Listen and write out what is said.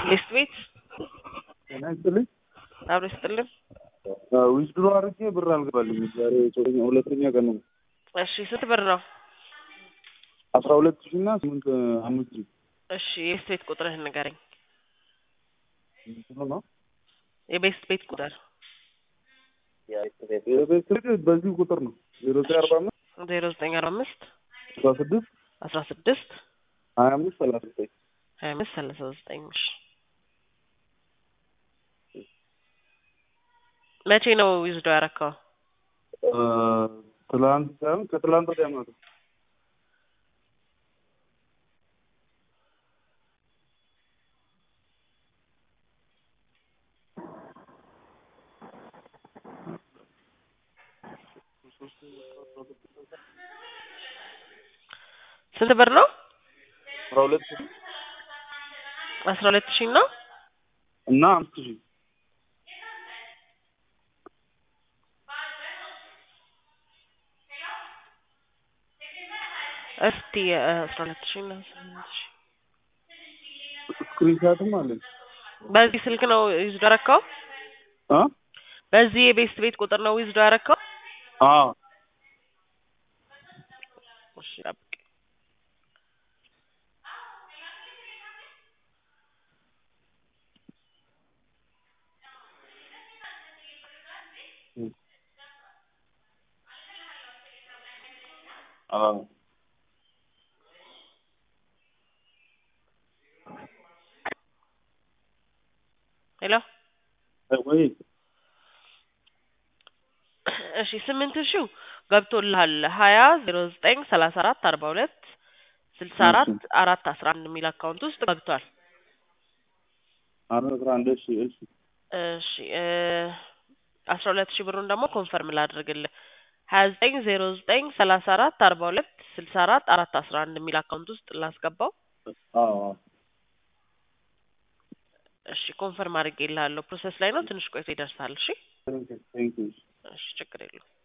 ሊስት ቤት ጤና ይስጥልኝ። አብሮ ይስጥልን። ዊዝድሮ አድርጌ ብር አልገባልኝ። ዛሬ ሶስተኛ ሁለተኛ ቀን ነው። እሺ ስንት ብር ነው? አስራ ሁለት ሺህ እና ስምንት አምስት ሺህ እሺ የቤስት ቤት ቁጥርህን ንገረኝ። እንትኑ ነው የቤስት ቤት ቁጥር የቤት ስልክ በዚህ ቁጥር ነው ዜሮ ዘጠኝ አርባ አምስት ዜሮ ዘጠኝ አርባ አምስት አስራ ስድስት አስራ ስድስት ሀያ አምስት ሰላሳ ዘጠኝ ሀያ አምስት ሰላሳ ዘጠኝ እሺ መቼ ነው ዊዝዶ ያረካው? ትላንት ሳይሆን ከትላንት ወዲያ ማለት ነው። ስንት ብር ነው? አስራ ሁለት ሺህ አስራ ሁለት ሺህ ነው። እና አምስት ሺህ እስቲ አስራ ሁለት ሺህ እና ስምንት ሺህ ስክሪንሻትም አለኝ በዚህ ስልክ ነው ዊዝዶ ያረካው? አ በዚህ የቤስት ቤት ቁጥር ነው ዊዝዶ ያረካው? አዎ እሺ ጠብቅ። አዎ ሄሎ ወይ እሺ ስምንት ሺው ገብቶልሃል። ሀያ ዜሮ ዘጠኝ ሰላሳ አራት አርባ ሁለት ስልሳ አራት አራት አስራ አንድ የሚል አካውንት ውስጥ ገብቷል። አራት አስራ አንድ እሺ እሺ እሺ እ አስራ ሁለት ሺህ ብሩን ደግሞ ኮንፈርም ላድርግልህ ሀያ ዘጠኝ ዜሮ ዘጠኝ ሰላሳ አራት አርባ ሁለት ስልሳ አራት አራት አስራ አንድ የሚል አካውንት ውስጥ ላስገባው። አዎ እሺ ኮንፈርም አድርጌልሃለሁ። ፕሮሰስ ላይ ነው። ትንሽ ቆይቶ ይደርሳል። እሺ ቴንክ ዩ እሺ ችግር የለውም።